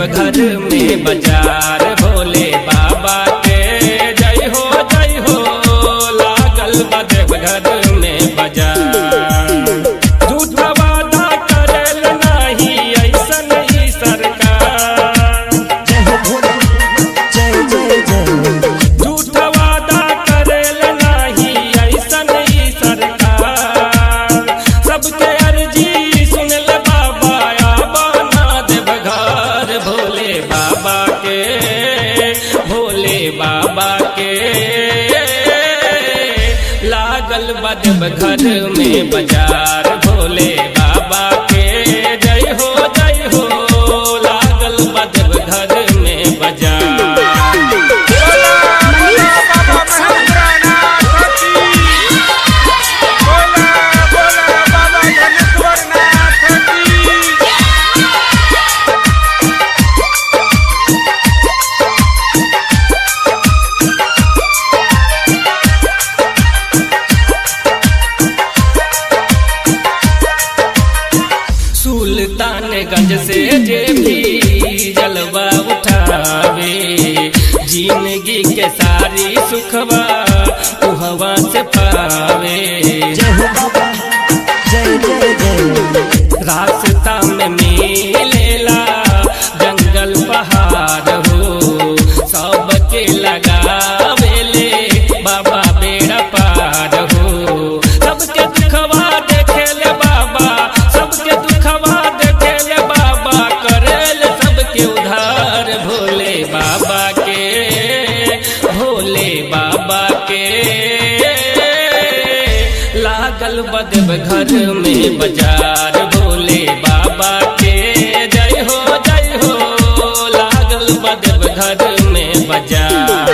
घर में बाजार भोले बाबा के जय हो जय हो लागल बा देव घर में बाजार झूठा वादा करेल नाही ऐसन ही सरकार जय हो भोले जय जय जय झूठा वादा करेल नाही ऐसन ही सरकार सबके अर्जी सुनल बाबा आबाना देव घर भोले बाबा के भोले बाबा के लागल बदब घर में बाजार भोले बाबा के जय हो जय हो लागल बदब घर में बाजार सुल्तानगंज से जे भी जलवा उठावे जिंदगी के सारी सुखवा उहवा से पावे जय हो बाबा जय जय जय रास्ता में मिलेला जंगल पहाड़ हो सबके लगावेले बाबा बेड़ा पार हो सबके दुखवा देखेले बाबा सबके दुखवा देखेले बाबा करेल सबके उधार भोले बाबा के भोले बाबा के लागल बदब घर में बाजार भोले बाबा के जय हो जय हो लागल बदब घर में बाजार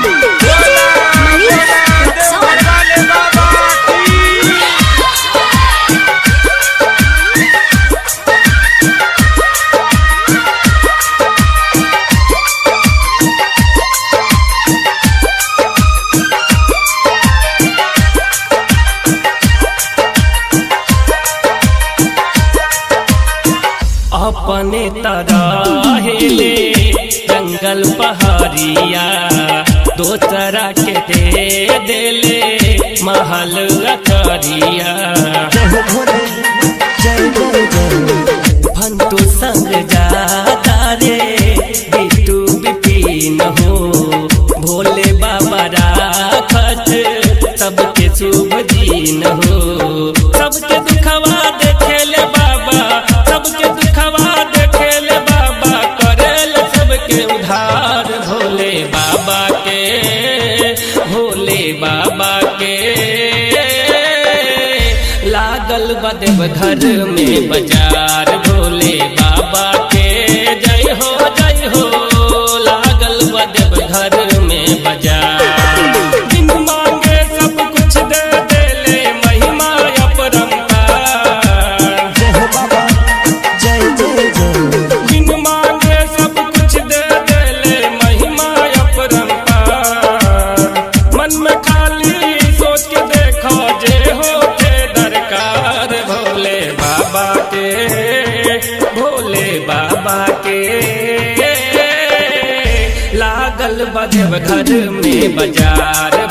अपने तराहेले जंगल पहाड़िया दोसरा के दे देले महल अखरिया जय हो भोले जय जय जय फंटू संग जाता रे बिटू बिपिन हो भोले बाबा राखत सबके शुभ दिन हो सबके दुखवा देखेले बाबा सबके दुखवा देखेले बाबा करेल सबके उधार भोले बाबा के भोले बाबा के लागल बदेव घर में बाजार भोले बाबा के जय हो जय हो लागल बदेव घर में बाजार बिन मांगे सब कुछ दे देले महिमा अपरंपार जय हो बाबा जय जय जय बिन मांगे सब कुछ दे देले महिमा अपरंपार मन में खाली सोच के देखो जे हो के दरकार भोले बाबा के भोले बाबा के लागल बजब घर में बाजार